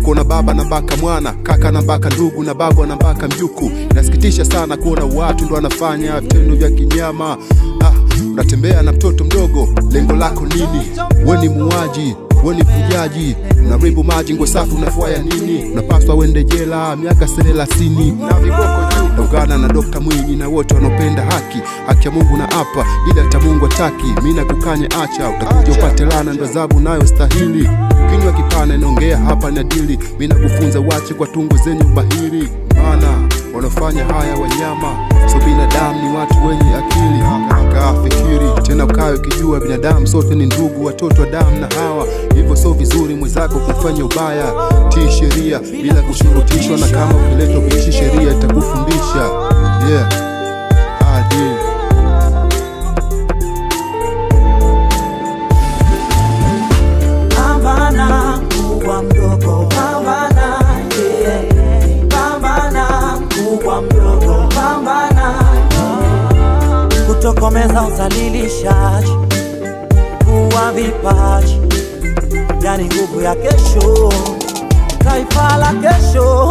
kuona baba na baka mwana, kaka na baka ndugu na babu na baka mjuku. Inasikitisha sana kuona watu ndo wanafanya vitendo vya kinyama. Ah, unatembea na mtoto mdogo, lengo lako nini? We ni muuaji, we ni mfujaji, unaribu maji, nguo safi unafuaya nini? Unapaswa uende jela miaka thelathini na viboko juu. Naungana na Dokta Mwinyi na wote wanaopenda haki, haki ya Mungu na hapa, ila hata Mungu hataki. Mimi nakukanye, acha, utakuja upate laana, ndo adhabu nayo stahili. Kinywa kipana inaongea hapa na dili, mimi nakufunza wache kwa tungo zenye ubahiri, maana wanaofanya haya wanyama, so binadamu ni watu wenye akili. Kaa fikiri tena, ukawe ukijua binadamu sote ni ndugu, watoto wa damu na hawa, hivyo so vizuri mwenzako kufanya ubaya. Tii sheria bila kushurutishwa, na kama ukiletwa kuishi sheria itakufundisha yeah. Adil. Pambana mkubwa mdogo, pambana yeah. Pambana mkubwa mdogo, pambana kutokomeza udhalilishaji, kuwa vipaji, yani nguvu ya kesho, taifa la kesho.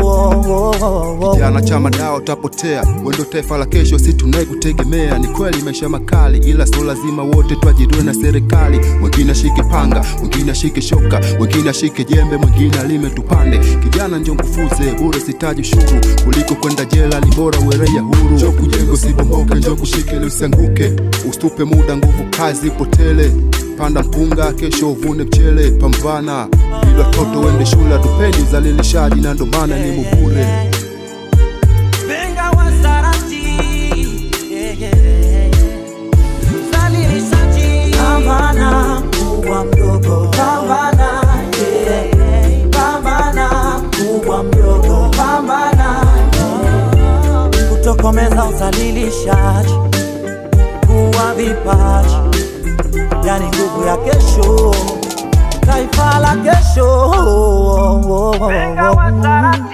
Jana chama dawa utapotea, wendo taifa la kesho, si tunayekutegemea. Ni kweli maisha makali, ila sio lazima wote tuajiriwe na serikali. Mwingine ashike panga, mwingine ashike shoka, mwingine ashike jembe, mwingine alime tupande. Kijana njo ngufuze bure, sitaji ushuru kuliko kwenda jela, ni bora uwereya huru. Njo kujenga usibomboke, njo kushike ili usianguke, usitupe muda, nguvu kazi ipotele. Panda mpunga, kesho uvune mchele. Pambana ili watoto wende shule, hatupendi uzalilishaji, na ndo maana ni mubure. Benga wasarati yeah, yeah, yeah. Mzalilishaji Pambana mkubwa mdogo Pambana yeah. Pambana mkubwa mdogo Pambana Kutokomeza uzalilishaji Kuwa vipaji Yani nguvu ya kesho Taifa la kesho Benga wasarati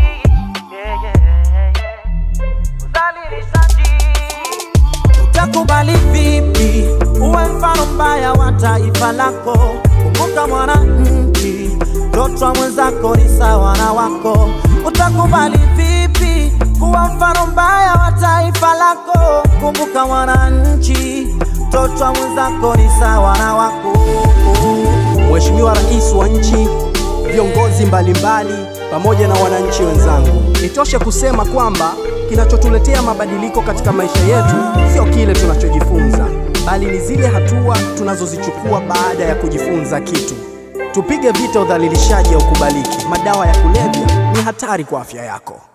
Utakubali vipi uwe mfano mbaya wa taifa lako? Kumbuka mwananchi, mtoto wa mwenzako ni sawa na wako. Utakubali vipi kuwa mfano mbaya wa taifa lako? Kumbuka mwananchi, mtoto wa mwenzako ni sawa na wako. Mheshimiwa Rais wa nchi, viongozi mbalimbali pamoja na wananchi wenzangu, nitoshe kusema kwamba kinachotuletea mabadiliko katika maisha yetu sio kile tunachojifunza, bali ni zile hatua tunazozichukua baada ya kujifunza kitu. Tupige vita udhalilishaji ya ukubaliki. Madawa ya kulevya ni hatari kwa afya yako.